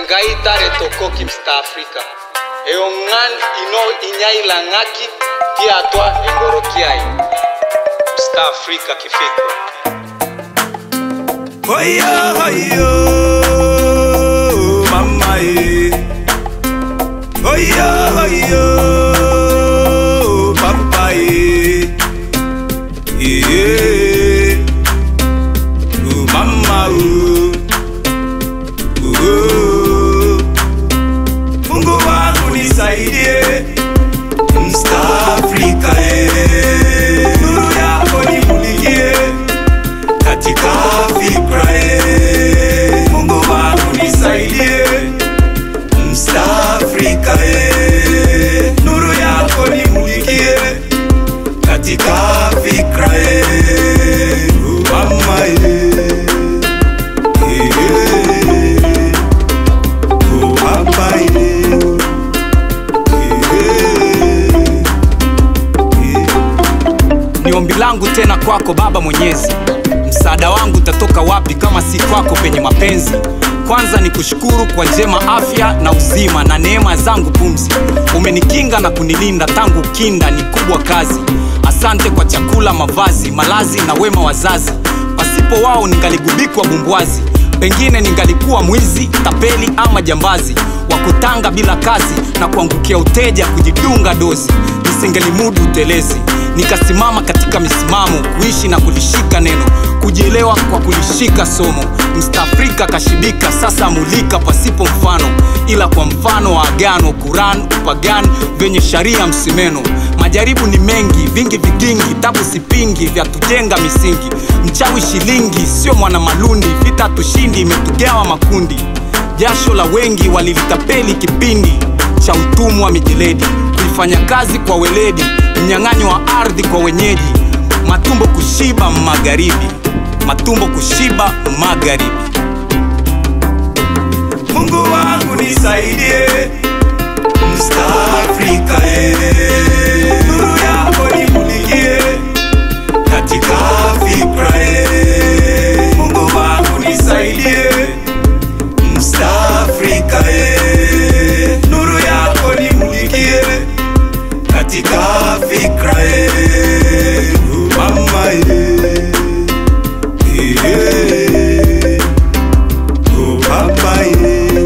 ngai tare tokoki msta afrika eyo ng'an ino inyaila ng'aki ti atwa engoroki ai msta afrika kifikra Oyo, oyo, mama eh. Oyo, oyo, papa eh. Yeah. Oh, mama oh. Oh. Mungu wangu nisaidie Msta Afrika eh. Nuru yako nimulikie katika fikra eh. Mungu wangu nisaidie Msta Afrika eh. Nuru yako nimulikie katika fikra eh. Oh, mama eh. Eh. Oh, papa eh. ni ombi langu tena kwako baba mwenyezi msaada wangu utatoka wapi kama si kwako penye mapenzi kwanza ni kushukuru kwa njema afya na uzima na neema zangu pumzi umenikinga na kunilinda tangu kinda ni kubwa kazi asante kwa chakula mavazi malazi na wema wazazi pasipo wao ningaligubikwa bumbwazi pengine ningalikuwa mwizi tapeli ama jambazi wa kutanga bila kazi na kuangukia uteja kujidunga dozi nisingelimudu utelezi nikasimama katika misimamo kuishi na kulishika neno kujielewa kwa kulishika somo mstaafrika kashibika sasa mulika pasipo mfano ila kwa mfano wa agano kuran upagan vyenye sharia msimeno majaribu ni mengi vingi vigingi tabu sipingi vya tujenga misingi mchawi shilingi sio mwana malundi vita tushindi imetugawa makundi jasho la wengi walilitapeli kipindi cha utumwa wa mijeledi kuifanya kazi kwa weledi mnyang'anyo wa ardhi kwa wenyeji matumbo kushiba magharibi matumbo kushiba magharibi Mungu wangu nisaidie Msta Afrika eh. Nuru yako nimulikie katika fikra eh. Mungu wangu nisaidie Msta Afrika eh. Nuru yako nimulikie katika fikra eh. Oh, mama eh. Eh. Oh, papa eh.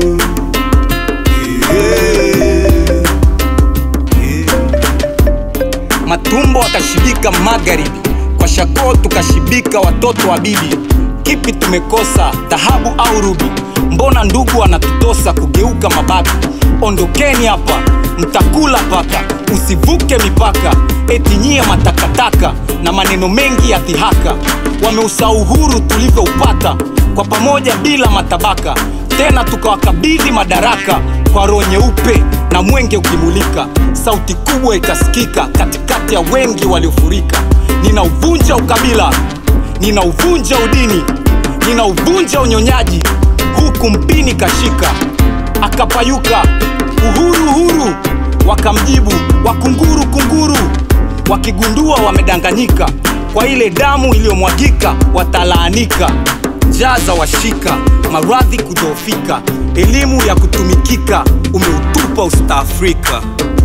Eh. Eh. matumbo akashibika magharibi kwa shakoo tukashibika watoto wa bibi kipi tumekosa dhahabu au rubi mbona ndugu anatutosa kugeuka mababi ondokeni hapa mtakula paka usivuke mipaka eti nyie matakataka na maneno mengi ya dhihaka wameusa uhuru tulivyoupata kwa pamoja bila matabaka tena tukawakabidhi madaraka kwa roho nyeupe na mwenge ukimulika sauti kubwa ikasikika katikati ya wengi waliofurika ninauvunja ukabila ninauvunja udini ninauvunja unyonyaji huku mpini kashika akapayuka uhuru uhuru wakamjibu wakunguru kunguru wakigundua wamedanganyika kwa ile damu iliyomwagika watalaanika njaa za washika maradhi kudhoofika elimu ya kutumikika umeutupa ustaafrika